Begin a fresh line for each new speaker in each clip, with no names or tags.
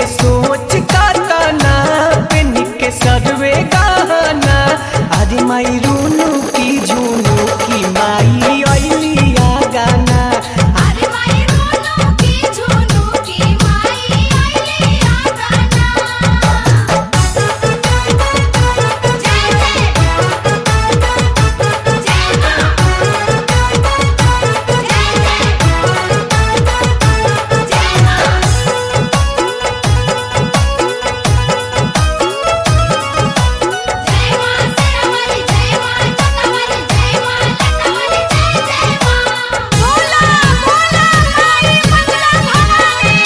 सोच कातना पेन के सरवे गहना अरे माई रूनू की झूनू की माई अलिया गाना
अरे माई रोनो की झुनू की माई आईली आगाना जय जय जय मां जय जय जय मां जय मां सेरावाली जय मां चंदावाली जय मां लटावाली जय जय मां बोला बोला माई मंगला भवानी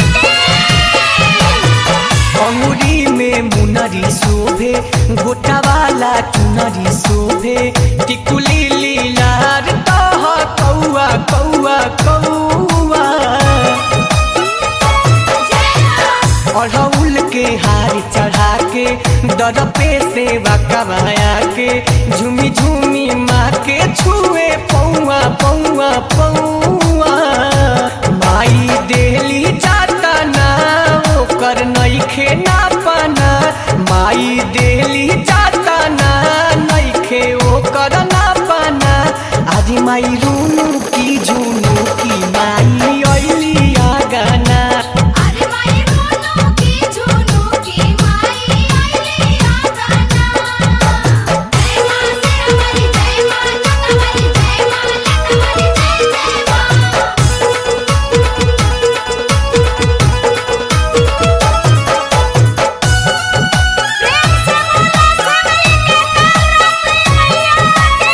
की
अंगुरी में मुनरी शोभे गोटा वाला चुनरी शोभे टिकुली लीलार तह कौआ कौआ कौआ अढ़ौल के हार चढ़ा के दर पे सेवा कमाया के झूमी झूमी माँ के छुए पौआ पौआ पौआ माई देली जाता ना ओकर नइखे ना पाना माई देली जाता ना नइखे ओकर ना पाना आदि माई रूनू की झूनू की माई अलिया गाना
अरे माई रोनो की झुनू की माई आईली आगाना जय मां सेरावाली जय मां चंदावाली जय मां लटावाली जय जय मां प्रेम से बोला सभी के मैया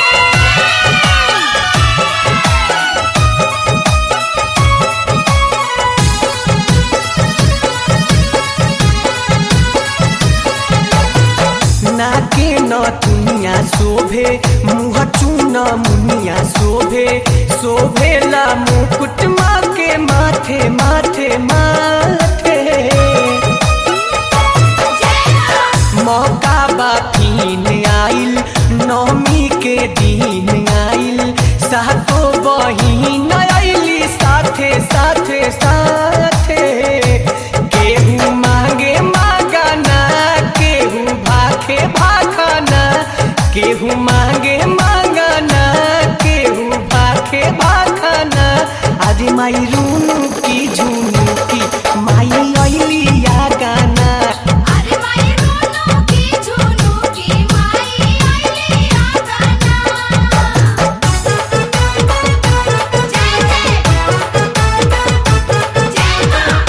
नाके न दुनिया शोभे मुँह चून मुनिया शोभे शोभेला मुकुट माँ के माथे माथे माथे मौका बाकीन आइल नौमी के दिन आइल सातो बहिन आइली साथे साथे साथे केहू मांगे मांगाना केहू भाखे भाखाना केहू मांगे मांगाना केहू भाखे भाखाना आदि माई रूनू की झूनू की माई अलिया गाना
अरे माई रोनो की झुनू की माई आईली आगाना जय जय जय मां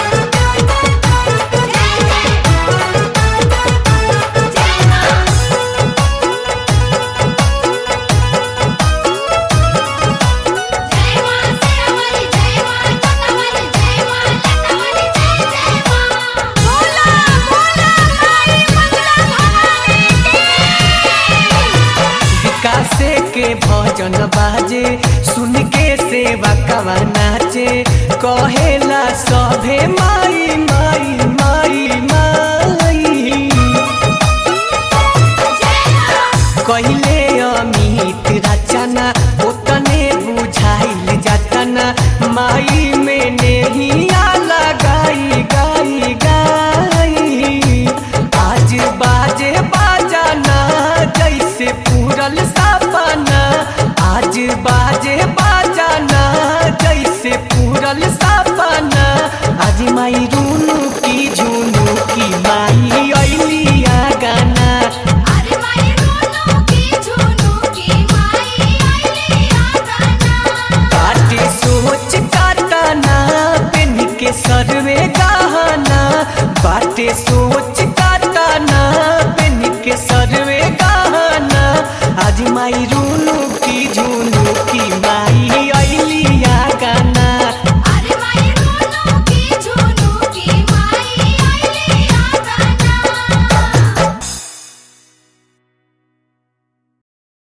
जय जय जय मां जय मां सेरावाली जय मां चंदावाली जय मां लटावाली जय जय मां बोला बोला माई मंगला भवानी की
विकासे के भजन बाजे सुन के सेवा कवा नाचे कहेला सभे माई माई माई माई कहिले अमित रचना ओतने बुझाइल जतना माई में नेहिया लगाई गाई गाई आज बाजे बाजाना जैसे पूरल सपना आज बाजे बाजाना जैसे पूरल सपना आज माई रूनू की झूनू की माई अलिया गाना
अरे माई रोनो की झुनू की माई आईली आगाना
बाटे सोच काटाना पेन के सरवे गहना बाटे सोच